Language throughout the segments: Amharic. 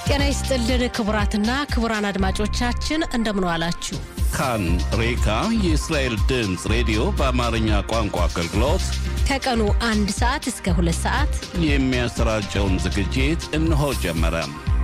ጤና ይስጥልን ክቡራትና ክቡራን አድማጮቻችን እንደምን ዋላችሁ። ካን ሬካ የእስራኤል ድምፅ ሬዲዮ በአማርኛ ቋንቋ አገልግሎት ከቀኑ አንድ ሰዓት እስከ ሁለት ሰዓት የሚያሰራጨውን ዝግጅት እነሆ ጀመረ።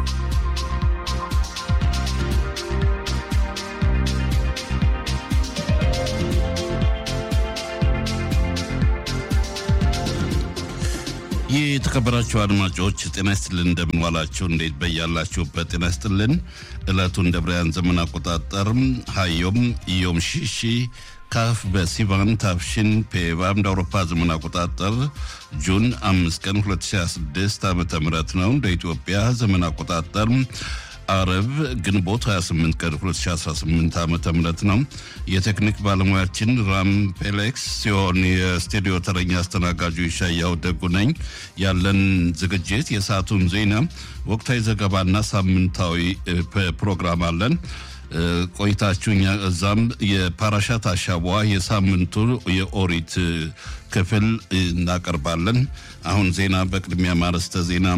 ይህ የተከበራችሁ አድማጮች ጤና ይስጥልን፣ እንደምንዋላችሁ፣ እንዴት በያላችሁበት ጤና ይስጥልን። ዕለቱ እንደ ብርያን ዘመን አቆጣጠር ሀዮም ዮም ሺሺ ካፍ በሲቫን ታፍሽን ፔቫ እንደ አውሮፓ ዘመን አቆጣጠር ጁን አምስት ቀን 2026 ዓ ም ነው። እንደ ኢትዮጵያ ዘመን አቆጣጠር አረብ ግንቦት 28 ቀን 2018 ዓ ም ነው። የቴክኒክ ባለሙያችን ራም ፔሌክስ ሲሆን የስቱዲዮ ተረኛ አስተናጋጁ ይሻያው ደጉ ነኝ። ያለን ዝግጅት የሰዓቱን ዜና፣ ወቅታዊ ዘገባና ሳምንታዊ ፕሮግራም አለን። ቆይታችሁ እዛም የፓራሻት አሻቧ የሳምንቱ የኦሪት ክፍል እናቀርባለን። አሁን ዜና በቅድሚያ ማረስተ ዜና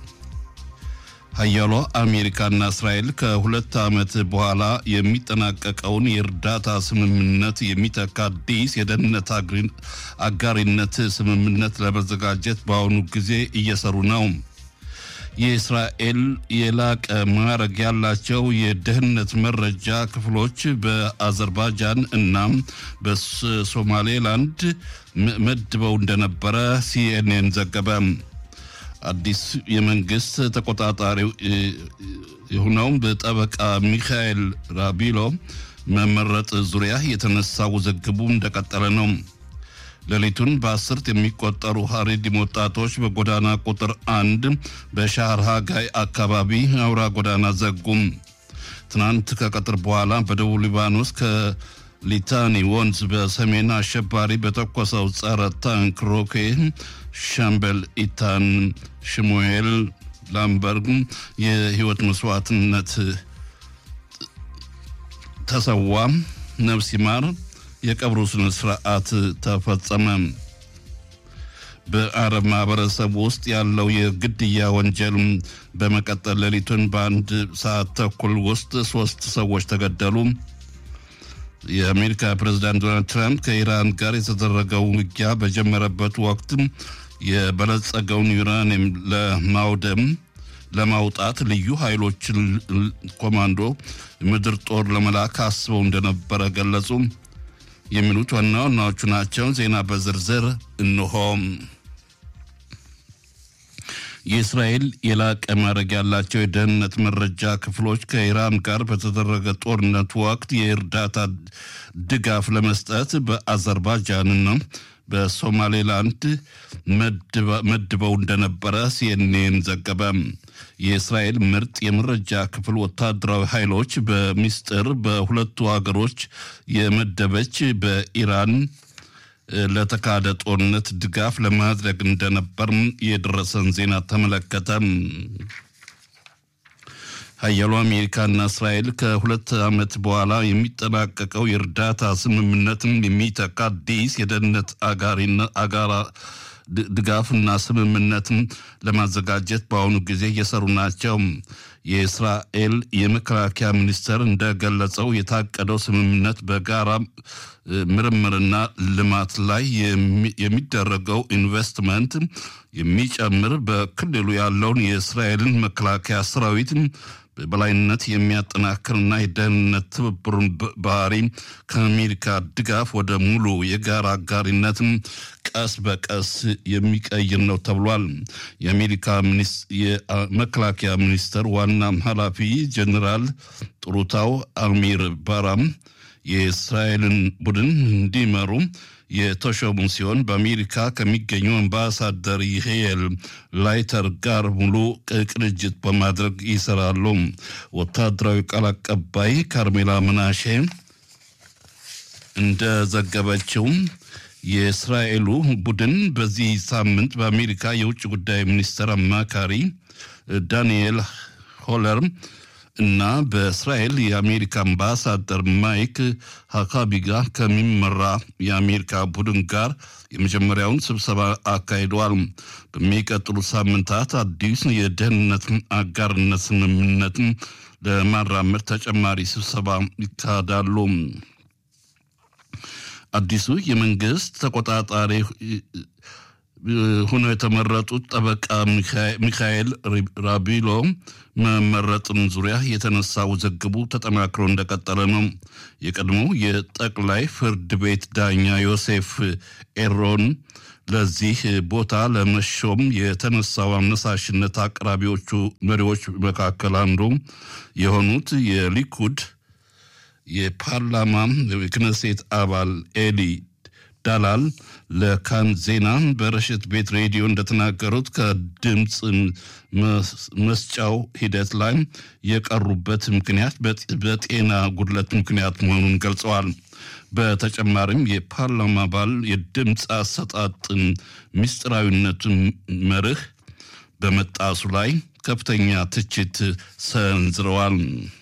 ሀያሏ አሜሪካና እስራኤል ከሁለት ዓመት በኋላ የሚጠናቀቀውን የእርዳታ ስምምነት የሚተካ አዲስ የደህንነት አጋሪነት ስምምነት ለመዘጋጀት በአሁኑ ጊዜ እየሰሩ ነው። የእስራኤል የላቀ ማዕረግ ያላቸው የደህንነት መረጃ ክፍሎች በአዘርባይጃን እና በሶማሌላንድ መድበው እንደነበረ ሲኤንኤን ዘገበ። አዲስ የመንግስት ተቆጣጣሪ የሆነው በጠበቃ ሚካኤል ራቢሎ መመረጥ ዙሪያ የተነሳ ውዝግቡ እንደቀጠለ ነው። ሌሊቱን በአስርት የሚቆጠሩ ሀሬዲም ወጣቶች በጎዳና ቁጥር አንድ በሻህር ሃጋይ አካባቢ አውራ ጎዳና ዘጉም። ትናንት ከቀጥር በኋላ በደቡብ ሊባኖስ ከሊታኒ ወንዝ በሰሜን አሸባሪ በተኮሰው ጸረ ታንክ ሮኬት ሻምበል ኢታን ሽሙኤል ላምበርግ የህይወት መስዋዕትነት ተሰዋ። ነፍስ ይማር። የቀብሩ ስነ ስርዓት ተፈጸመ። በአረብ ማህበረሰብ ውስጥ ያለው የግድያ ወንጀል በመቀጠል ሌሊቱን በአንድ ሰዓት ተኩል ውስጥ ሶስት ሰዎች ተገደሉ። የአሜሪካ ፕሬዝዳንት ዶናልድ ትራምፕ ከኢራን ጋር የተደረገው ውጊያ በጀመረበት ወቅት የበለጸገውን ዩራኒየም ለማውደም ለማውጣት ልዩ ኃይሎችን ኮማንዶ ምድር ጦር ለመላክ አስበው እንደነበረ ገለጹ። የሚሉት ዋና ዋናዎቹ ናቸው። ዜና በዝርዝር እንሆ። የእስራኤል የላቀ ማዕረግ ያላቸው የደህንነት መረጃ ክፍሎች ከኢራን ጋር በተደረገ ጦርነት ወቅት የእርዳታ ድጋፍ ለመስጠት በአዘርባይጃንና በሶማሌላንድ መድበው እንደነበረ ሲኤንኤን ዘገበ። የእስራኤል ምርጥ የመረጃ ክፍል ወታደራዊ ኃይሎች በሚስጥር በሁለቱ ሀገሮች የመደበች በኢራን ለተካሄደ ጦርነት ድጋፍ ለማድረግ እንደነበር የደረሰን ዜና ተመለከተ። ሀያሉ አሜሪካና እስራኤል ከሁለት ዓመት በኋላ የሚጠናቀቀው የእርዳታ ስምምነትን የሚተካ አዲስ የደህንነት አጋራ ድጋፍና ስምምነትን ለማዘጋጀት በአሁኑ ጊዜ እየሰሩ ናቸው። የእስራኤል የመከላከያ ሚኒስቴር እንደገለጸው የታቀደው ስምምነት በጋራ ምርምርና ልማት ላይ የሚደረገው ኢንቨስትመንት የሚጨምር በክልሉ ያለውን የእስራኤልን መከላከያ ሰራዊት በበላይነት የሚያጠናክርና የደህንነት ትብብሩን ባህሪ ከአሜሪካ ድጋፍ ወደ ሙሉ የጋራ አጋሪነትም ቀስ በቀስ የሚቀይር ነው ተብሏል። የአሜሪካ የመከላከያ ሚኒስቴር ዋና ኃላፊ ጀኔራል ጥሩታው አሚር ባራም የእስራኤልን ቡድን እንዲመሩ የተሾሙ ሲሆን በአሜሪካ ከሚገኙ አምባሳደር ይሄል ላይተር ጋር ሙሉ ቅንጅት በማድረግ ይሰራሉ። ወታደራዊ ቃል አቀባይ ካርሜላ ምናሼ እንደዘገበችው የእስራኤሉ ቡድን በዚህ ሳምንት በአሜሪካ የውጭ ጉዳይ ሚኒስትር አማካሪ ዳንኤል ሆለር እና በእስራኤል የአሜሪካ አምባሳደር ማይክ ሀካቢ ጋር ከሚመራ የአሜሪካ ቡድን ጋር የመጀመሪያውን ስብሰባ አካሂደዋል። በሚቀጥሉት ሳምንታት አዲስ የደህንነት አጋርነት ስምምነትን ለማራመድ ተጨማሪ ስብሰባ ይካሄዳሉ። አዲሱ የመንግስት ተቆጣጣሪ ሆነው የተመረጡት ጠበቃ ሚካኤል ራቢሎ መመረጥን ዙሪያ የተነሳ ውዝግቡ ተጠናክሮ እንደቀጠለ ነው። የቀድሞው የጠቅላይ ፍርድ ቤት ዳኛ ዮሴፍ ኤሮን ለዚህ ቦታ ለመሾም የተነሳው አነሳሽነት አቅራቢዎቹ መሪዎች መካከል አንዱ የሆኑት የሊኩድ የፓርላማ ክነሴት አባል ኤሊ ዳላል ለካን ዜና በረሽት ቤት ሬዲዮ እንደተናገሩት ከድምፅ መስጫው ሂደት ላይ የቀሩበት ምክንያት በጤና ጉድለት ምክንያት መሆኑን ገልጸዋል። በተጨማሪም የፓርላማ አባል የድምፅ አሰጣጥን ምስጢራዊነትን መርህ በመጣሱ ላይ ከፍተኛ ትችት ሰንዝረዋል።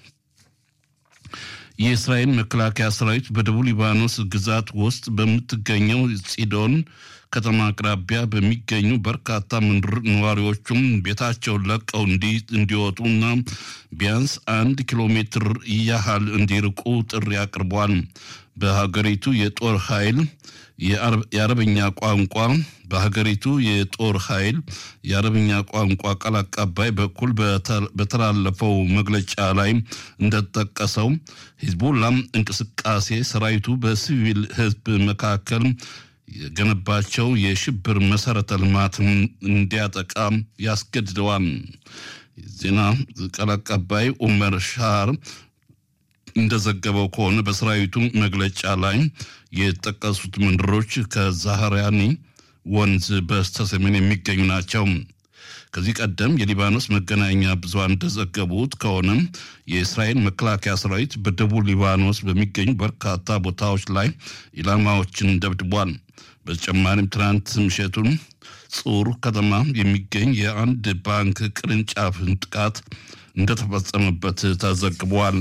የእስራኤል መከላከያ ሰራዊት በደቡብ ሊባኖስ ግዛት ውስጥ በምትገኘው ጺዶን ከተማ አቅራቢያ በሚገኙ በርካታ ምድር ነዋሪዎቹም ቤታቸውን ለቀው እንዲወጡና ቢያንስ አንድ ኪሎ ሜትር ያህል እንዲርቁ ጥሪ አቅርቧል። በሀገሪቱ የጦር ኃይል የአረብኛ ቋንቋ በሀገሪቱ የጦር ኃይል የአረብኛ ቋንቋ ቃል አቀባይ በኩል በተላለፈው መግለጫ ላይ እንደተጠቀሰው ሂዝቡላም እንቅስቃሴ ሰራዊቱ በሲቪል ሕዝብ መካከል የገነባቸው የሽብር መሰረተ ልማት እንዲያጠቃ ያስገድደዋል። ዜና ቃል አቀባይ ኡመር ሻር እንደዘገበው ከሆነ በሰራዊቱ መግለጫ ላይ የተጠቀሱት መንደሮች ከዛህራኒ ወንዝ በስተሰሜን የሚገኙ ናቸው። ከዚህ ቀደም የሊባኖስ መገናኛ ብዙሃን እንደዘገቡት ከሆነ የእስራኤል መከላከያ ሰራዊት በደቡብ ሊባኖስ በሚገኙ በርካታ ቦታዎች ላይ ኢላማዎችን ደብድቧል። በተጨማሪም ትናንት ምሽቱን ጹር ከተማ የሚገኝ የአንድ ባንክ ቅርንጫፍን ጥቃት እንደተፈጸመበት ተዘግቧል።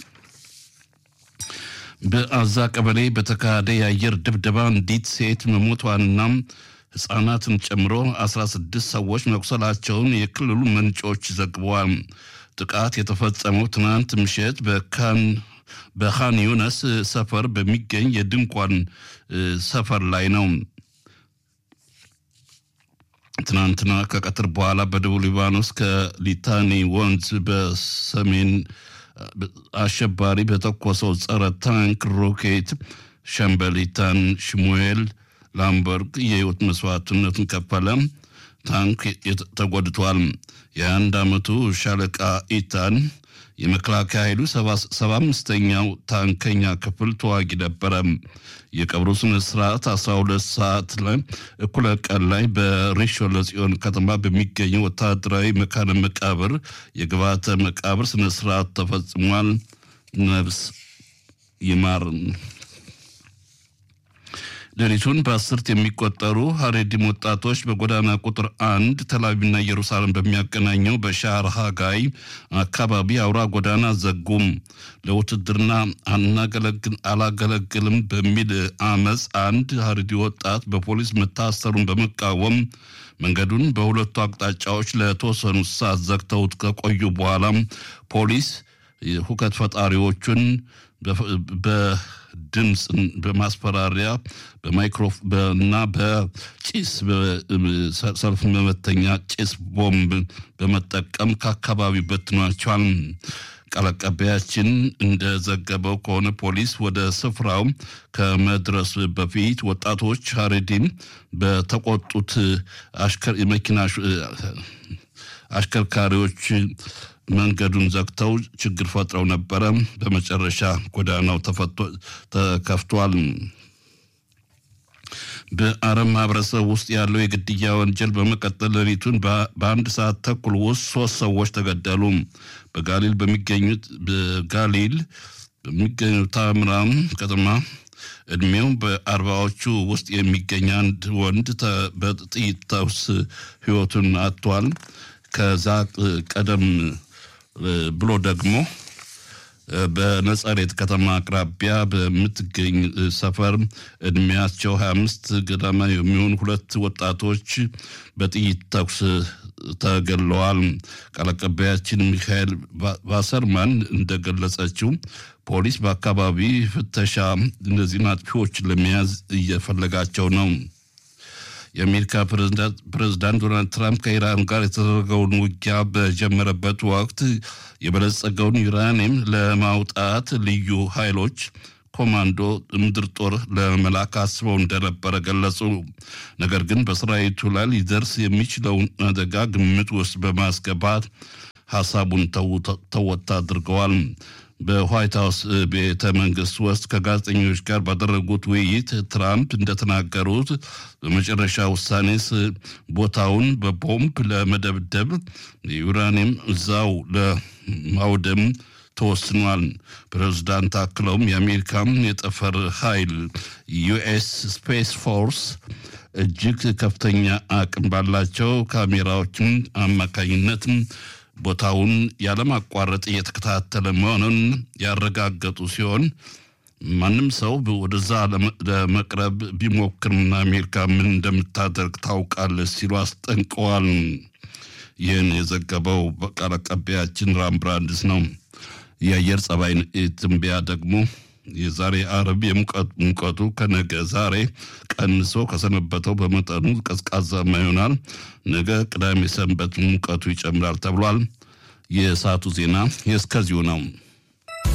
በአዛ ቀበሌ በተካሄደ የአየር ድብደባ አንዲት ሴት መሞቷንና ሕፃናትን ጨምሮ 16 ሰዎች መቁሰላቸውን የክልሉ ምንጮች ዘግበዋል። ጥቃት የተፈጸመው ትናንት ምሽት በካን በኻን ዩነስ ሰፈር በሚገኝ የድንኳን ሰፈር ላይ ነው። ትናንትና ከቀትር በኋላ በደቡብ ሊባኖስ ከሊታኒ ወንዝ በሰሜን አሸባሪ በተኮሰው ጸረ ታንክ ሮኬት ሸምበሊታን ሽሙኤል ላምበርግ የህይወት መስዋዕትነትን ከፈለ። ታንክ ተጎድቷል። የአንድ ዓመቱ ሻለቃ ኢታን የመከላከያ ኃይሉ ሰባ አምስተኛው ታንከኛ ክፍል ተዋጊ ነበረ። የቀብሩ ስነ ስርዓት 12 ሰዓት ላይ እኩለ ቀን ላይ በሪሾን ለጽዮን ከተማ በሚገኘው ወታደራዊ መካነ መቃብር የግብዓተ መቃብር ስነ ስርዓት ተፈጽሟል። ነፍስ ይማር። ሌሊቱን በአስርት የሚቆጠሩ ሀሬዲም ወጣቶች በጎዳና ቁጥር አንድ ተላቪቭና ኢየሩሳሌም በሚያገናኘው በሻር ሃጋይ አካባቢ አውራ ጎዳና ዘጉም። ለውትድርና አላገለግልም በሚል አመፅ አንድ ሀሬዲ ወጣት በፖሊስ መታሰሩን በመቃወም መንገዱን በሁለቱ አቅጣጫዎች ለተወሰኑ ሰዓት ዘግተውት ከቆዩ በኋላ ፖሊስ ሁከት ፈጣሪዎቹን በድምፅ በማስፈራሪያ በማይክሮ እና በጭስ ሰልፍ መመተኛ ጭስ ቦምብ በመጠቀም ከአካባቢው በትኗቸዋል። ቃል አቀባያችን እንደዘገበው ከሆነ ፖሊስ ወደ ስፍራው ከመድረሱ በፊት ወጣቶች ሀሬዲን በተቆጡት መኪና አሽከርካሪዎች መንገዱን ዘግተው ችግር ፈጥረው ነበረ። በመጨረሻ ጎዳናው ተከፍቷል። በአረብ ማህበረሰብ ውስጥ ያለው የግድያ ወንጀል በመቀጠል ሌሊቱን በአንድ ሰዓት ተኩል ውስጥ ሶስት ሰዎች ተገደሉ። በጋሊል በሚገኙት በጋሊል በሚገኙ ታምራም ከተማ እድሜው በአርባዎቹ ውስጥ የሚገኝ አንድ ወንድ በጥይት ተኩስ ህይወቱን አጥቷል። ከዛ ቀደም ብሎ ደግሞ በነጸሬት ከተማ አቅራቢያ በምትገኝ ሰፈር እድሜያቸው 25 ገደማ የሚሆኑ ሁለት ወጣቶች በጥይት ተኩስ ተገለዋል። ቃል አቀባያችን ሚካኤል ቫሰርማን እንደገለጸችው ፖሊስ በአካባቢ ፍተሻ እነዚህን አጥፊዎች ለመያዝ እየፈለጋቸው ነው። የአሜሪካ ፕሬዝዳንት ዶናልድ ትራምፕ ከኢራን ጋር የተደረገውን ውጊያ በጀመረበት ወቅት የበለጸገውን ዩራኒየም ለማውጣት ልዩ ኃይሎች ኮማንዶ ምድር ጦር ለመላክ አስበው እንደነበረ ገለጹ። ነገር ግን በሰራዊቱ ላይ ሊደርስ የሚችለውን አደጋ ግምት ውስጥ በማስገባት ሀሳቡን ተወት አድርገዋል። በዋይት ሀውስ ቤተ መንግስት ውስጥ ከጋዜጠኞች ጋር ባደረጉት ውይይት ትራምፕ እንደተናገሩት በመጨረሻ ውሳኔስ ቦታውን በቦምብ ለመደብደብ ዩራኒየም እዛው ለማውደም ተወስኗል። ፕሬዝዳንት አክለውም የአሜሪካም የጠፈር ኃይል ዩኤስ ስፔስ ፎርስ እጅግ ከፍተኛ አቅም ባላቸው ካሜራዎችም አማካኝነት ቦታውን ያለማቋረጥ እየተከታተለ መሆኑን ያረጋገጡ ሲሆን ማንም ሰው ወደዛ ለመቅረብ ቢሞክርና አሜሪካ ምን እንደምታደርግ ታውቃለች ሲሉ አስጠንቀዋል። ይህን የዘገበው ቃል አቀባያችን ራም ብራንድስ ነው። የአየር ጸባይ ትንበያ ደግሞ የዛሬ አረብ ሙቀቱ ከነገ ዛሬ ቀንሶ ከሰነበተው በመጠኑ ቀዝቃዛማ ይሆናል። ነገ ቅዳሜ ሰንበት ሙቀቱ ይጨምራል ተብሏል። የሰዓቱ ዜና የእስከዚሁ ነው።